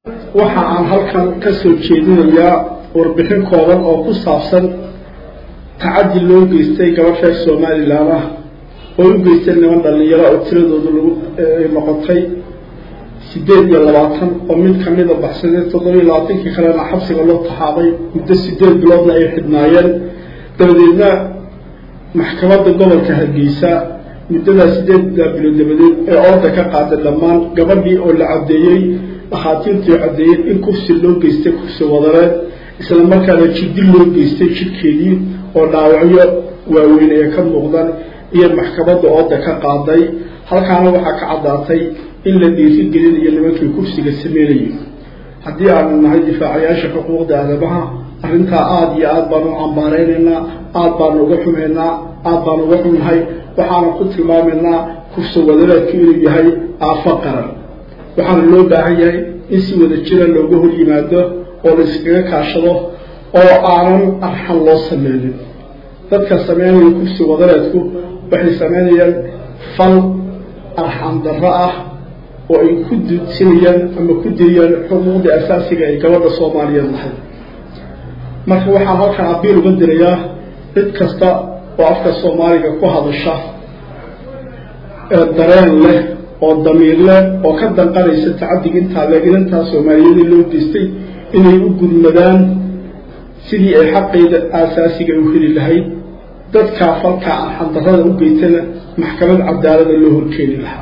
waxa aan halkan ka soo jeedinayaa warbixin kooban oo ku saabsan tacaddi loo geystay gabadh reer somalilan ah oo u geystay niman dhalinyaro oo tiradoodu lagu noqotay sideed iyo labaatan oo mid kamida baxsadee toddoba iyo labaatankii kalena xabsiga loo taxaabay muddo sideed biloodna ay xidhnaayeen dabadeedna maxkamadda gobolka hargeysa muddadaa sideeddaa bilood dabadeed ee orda ka qaaday dhammaan gabadhii oo la caddeeyey dhakhaatiirtii caddeeyeen in kursi loo geystay kursi wadareed isla markaana jiddi loo geystay jidhkeedii oo dhaawacyo waaweyn ee ka muuqdaan iyo maxkamadda ooda ka qaaday halkaana waxaa ka caddaatay in la dhiiri gelinayo nimankii kursiga sameynayay haddii aanu nahay difaacayaasha xuquuqda aadamaha arrintaa aada iyo aada baanu u cambaareynayna aada baanu uga xumaynaa aada baanu uga xunnahay waxaana ku tilmaamaynaa kursi wadareedku inuu yahay aafo qaran waxaana loo baahan yahay in si wada jira looga hor yimaado oo la iskaga kaashado oo aanan arxan loo sameynin dadka sameynaya kursi wadareedku waxay sameynayaan fal arxan darro ah oo ay ku dudsinayaan ama ku diriyaan xuquuqda asaasiga ay gabadha soomaaliyeed lahayd marka waxaan halkan abiil uga dirayaa cid kasta oo afka soomaaliga ku hadasha ee dareen leh oo damiir leh oo ka danqanaysa tacaddiga intaa le inantaa soomaaliyeed loo geystay inay u gudmadaan sidii ay xaqeyda aasaasiga u heli lahayd dadkaa falkaa arxandarrada u geystana maxkamad cadaalada loo horkeeni lahaa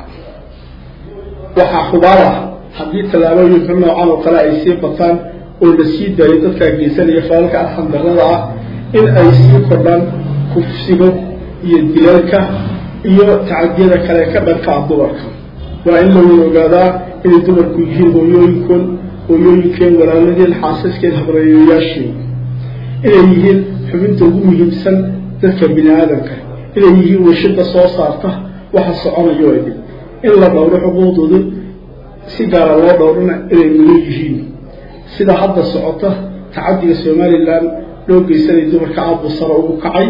waxaa xubaal ah haddii tallaabooyinka noocan oo kale ay sii bataan oo la sii daayo dadkaa geysanaya falalka arxandarrada ah in ay sii kordhaan kufsigo iyo dilalka iyo tacadiyada kale ka dhankaa dumarka waa in la wada ogaadaa inay dumarku yihiin hooyooyinkoon hooyooyinkeen walaaladeen xaasaskeen habreeyoyaasheen inay yihiin xubinta ugu muhiimsan dadka bini aadamka inay yihiin washida soo saarta waxa soconayo idin in la dhowro xuquuqdooda si gaara loo dhowrana inay mudan yihiin sida hadda socota tacaddiga somalilan loo geysanay dumarka aabbu sare ugu kacay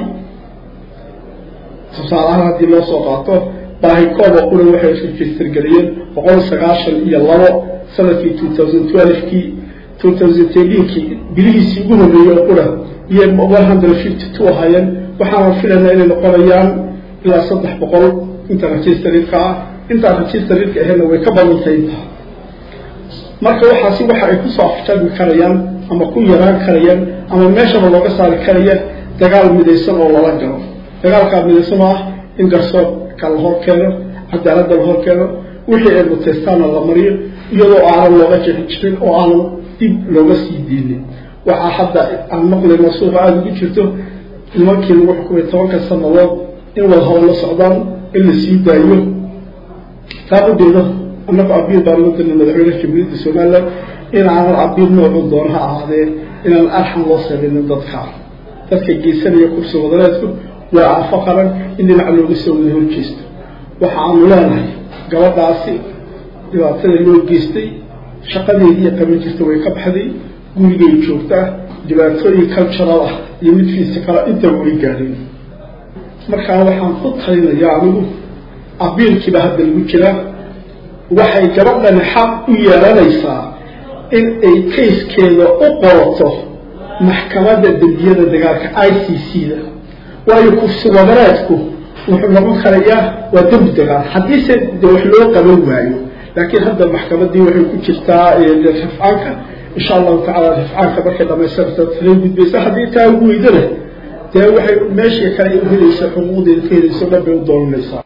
tusaalahaan haddii loo soo qaato baahikooba qura waxay register geliyeen boqol sagaashan iyo labo sanadkii two thousand twelvekii two thousand tendinkii bilihiisii ugu horreeyey oo qura iyo one hundred fifty two ahaayeen waxaana filaynaa inay noqonayaan ilaa saddex boqol inta registeridka ah intaa registeridka ahayna way ka badantahay intaa marka waxaasi waxa ay kusoo afjarmi karayaan ama ku yaraan karayaan ama meeshaba looga saari karaya dagaal midaysan oo lala galo dagaalkaa midaysan oo ah in garsoorka la hor keeno cadaaladda la hor keeno wixii ay muteystaana la mariyo iyadoo aanan looga jexi jirin oo aanan dib looga sii diinin waxaa hadda aan maqlayno suuqa aada ugu jirto nimankii lagu xukumay tobanka sanadood in wada haba la socdaan in la sii daayo taa udeeda annagu abiil baan uga dirnay madaxweyneha jamhuuriyadda somalilan in aanan abiil noocu doon ha ahaadee inaan arxan loo sameynin dadka dadka geysanaya kursi wadareedku waa aafo qaran in dhinaca looga soo wada horjeesto waxa aanu leenahay gabadhaasi dhibaatada loo geystay shaqadeedii qaban jirta way ka baxday gurigay joogtaa dhibaatooyin cultural ah iyo mid fisikala intaba way gaadheen markaa waxaan ku talinayaa anigu abiilkiiba hadda lagu jiraa waxay gabadhani xaq u yeelanaysaa in ay kayskeeda u qorato maxkamadda dembiyada dagaalka i c c da waayo kursi wadareedku wuxuu noqon karayaa waa dembi dagaal haddiise de wax loo qaban waayo laakiin hadda maxkamaddii waxay ku jirtaa rifcaanka insha allahu tacala rifcaanka markay dhamaystirta tala gudbaysa haddii taa ugu weydana dee waxay meeshii kale u helaysa xuquuqdeeda ka helayso dhan bay u doonanaysaa